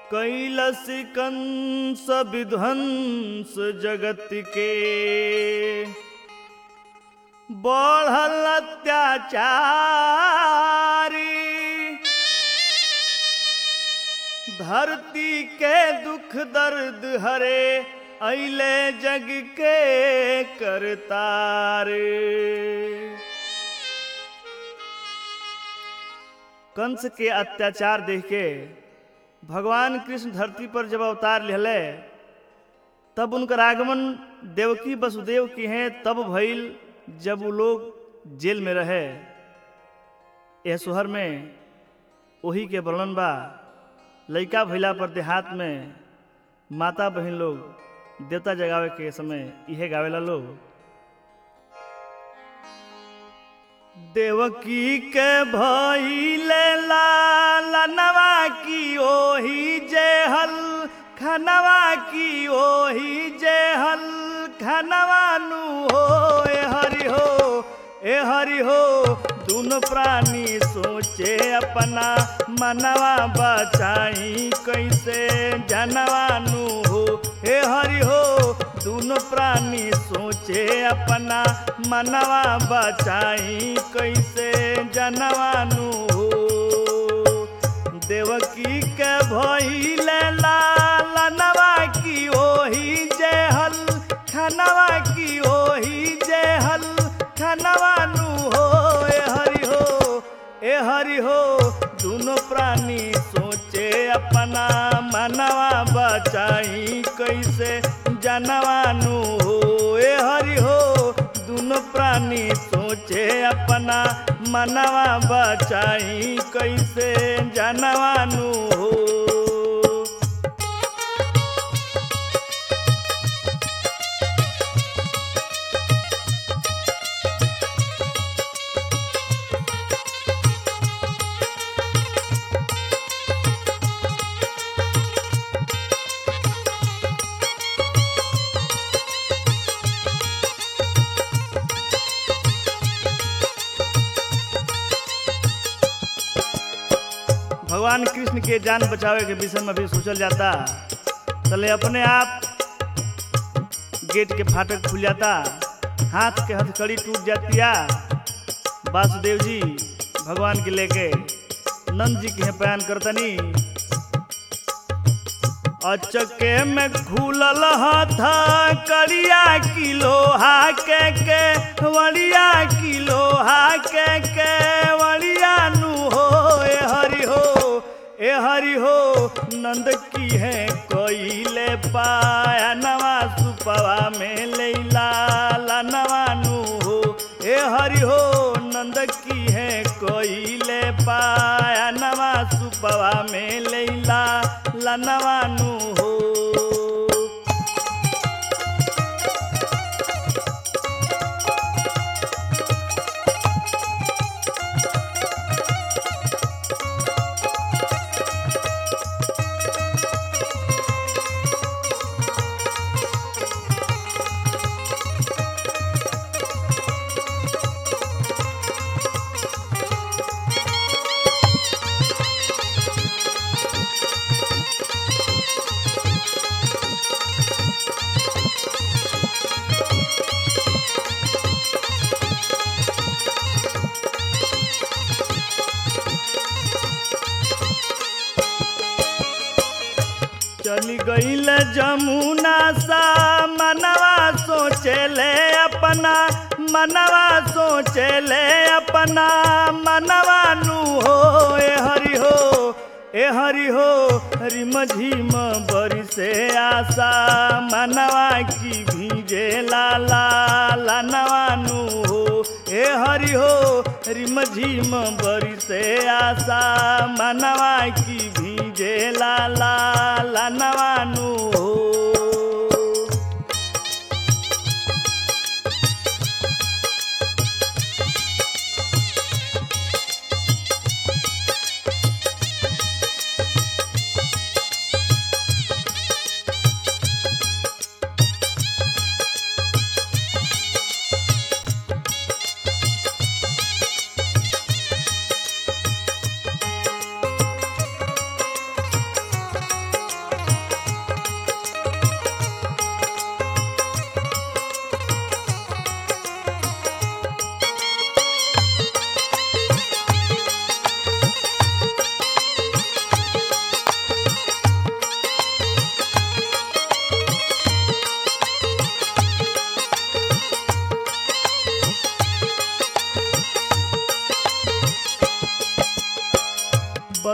कैलस कंस विध्वंस जगत के बढ़ल अत्याचारी धरती के दुख दर्द हरे अले जग के करतार कंस के अत्याचार देख के भगवान कृष्ण धरती पर जब अवतार लेले तब उनकर आगमन देवकी वसुदेव की हैं तब भइल जब वो लोग जेल में रहे यह शहर में वही के वर्णन बा लइका भइला पर देहात में माता बहन लोग देवता जगावे के समय इहे गावेला लोग देवकी के भइले लालनवा की ओही जेहल खनवा की ओही जेहल खनवा नु हो ए हरि हो ए हरि हो दुनो प्राणी सोचे अपना मनवा बचाई कैसे जनवानु हो हे हरि हो दुनो प्राणी सोचे अपना मनवा बचाई कैसे जनवानु हो देवकी के भइले लालनवा की ओही जेहल खनवा की ओही जेहल खनवानु हो ए हरि हो ए हरि हो दोनों प्राणी सोचे अपना मनवा बचाई कैसे जनवानु हो ए हरि हो दोनों प्राणी सोचे अपना मनवा बचाई कैसे जनवानु हो भगवान कृष्ण के जान बचावे के विषय में भी सोचल जाता तले अपने आप गेट के फाटक खुल जाता हाथ के हथकड़ी टूट जातिया वासुदेव जी भगवान के लेके नंद जी के बयान करतनी अचके में खुलल हथा करिया की लोहा के के वड़िया की लोहा के के वड़िया नु हो ए हरि हो ए हरि हो नंद की है कोइले पाया नवा सुपवा में लैला ला नवा नु हो ए हरि हो नंद की है कोइले पाया नवा सुपवा में लैला ला नवा नु हो चली गईल जमुना सा मनवा सोचेले अपना मनवा सोचेले अपना मनवा नु हो ए हरि हो ए हरि हो रिम झिम बरी से आशा मनवा की भीजे लाला लानवा नु हो ए हरि हो रिम झिम बरी से आशा मनवा की भीजे लाला लानवा नु हो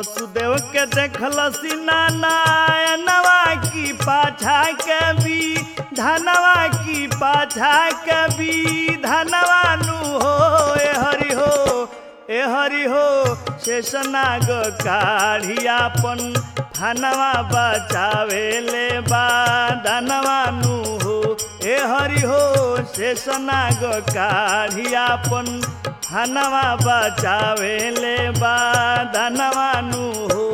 वसुदेव के देखलसी नारायणवा की पाछा के भी धनवा की पाछा के भी धनवा नु हो ए हरि हो ए हरि हो शेषनाग काढ़ियापन धनवा बचावे ले बा धनवा नु हो ए हरि हो शेषनाग काढ़ियापन धनवा बचावे ले बा धनवा नु हो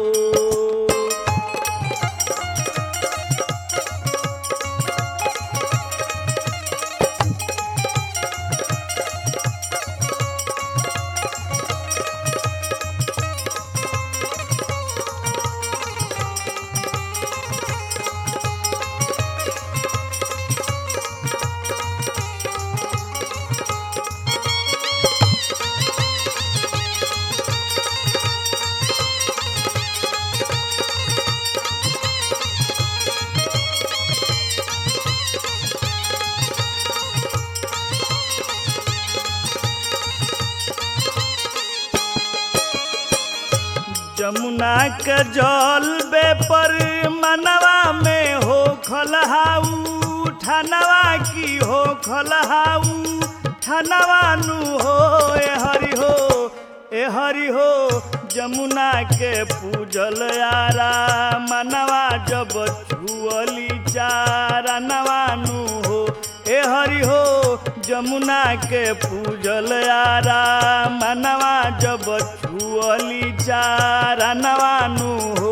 जमुना के जल बे पर मनवा में हो खलहाऊ ठनवा की हो खलहाऊ ठनवा नु हो ए हरि हो ए हरि हो जमुना के पूजल यारा मनवा जब छुअली चारा नवानु हो ए हरि हो जमुना के पूजल यारा मनवा जब छुअली चारा नवानु हो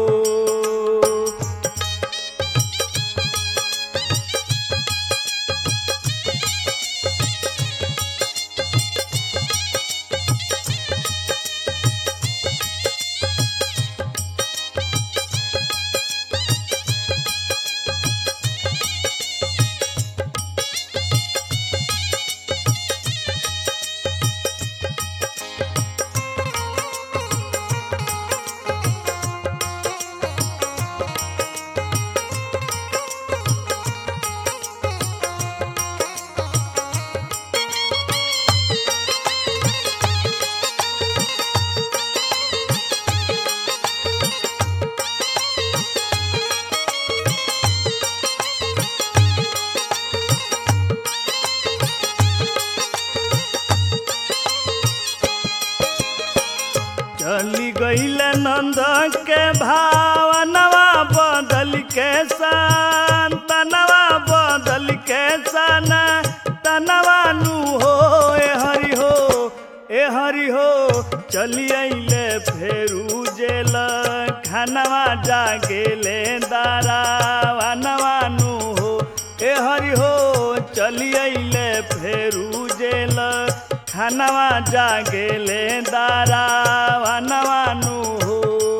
चली गईल नंद के भावनवा बदल के सन तनवा बदल के सन तनवा नु हो ए हरि हो ए हरि हो चली अइले फेरू जेल खानवा जागेले दारा वनवा नु हो ए हरि हो चली अइले फेरू जेल खानवा जागेले दारा वनवा नु हो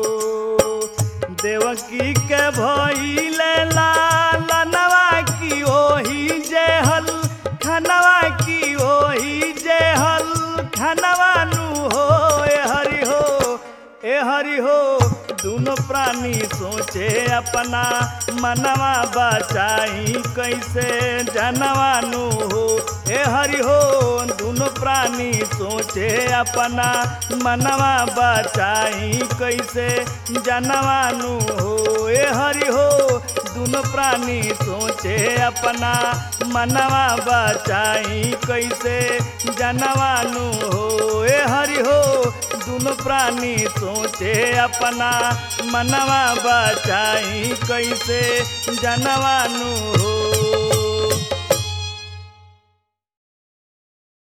देवकी के भइले लालनवा की ओही जे हल खनवा की ओही जे हल खनवा नु हो ए हरि हो ए हरि हो दोनों प्राणी सोचे अपना मनवा बचाई कैसे जनवानु हो ए हरि हो दोनों प्राणी सोचे अपना मनवा बचाई कैसे जनवानु हो ए हरि हो दोनों प्राणी सोचे अपना मनवा बचाई कैसे जनवानु हो ए हरि हो दोनों प्राणी सोचे अपना मनवा बचाई कैसे जनवानु हो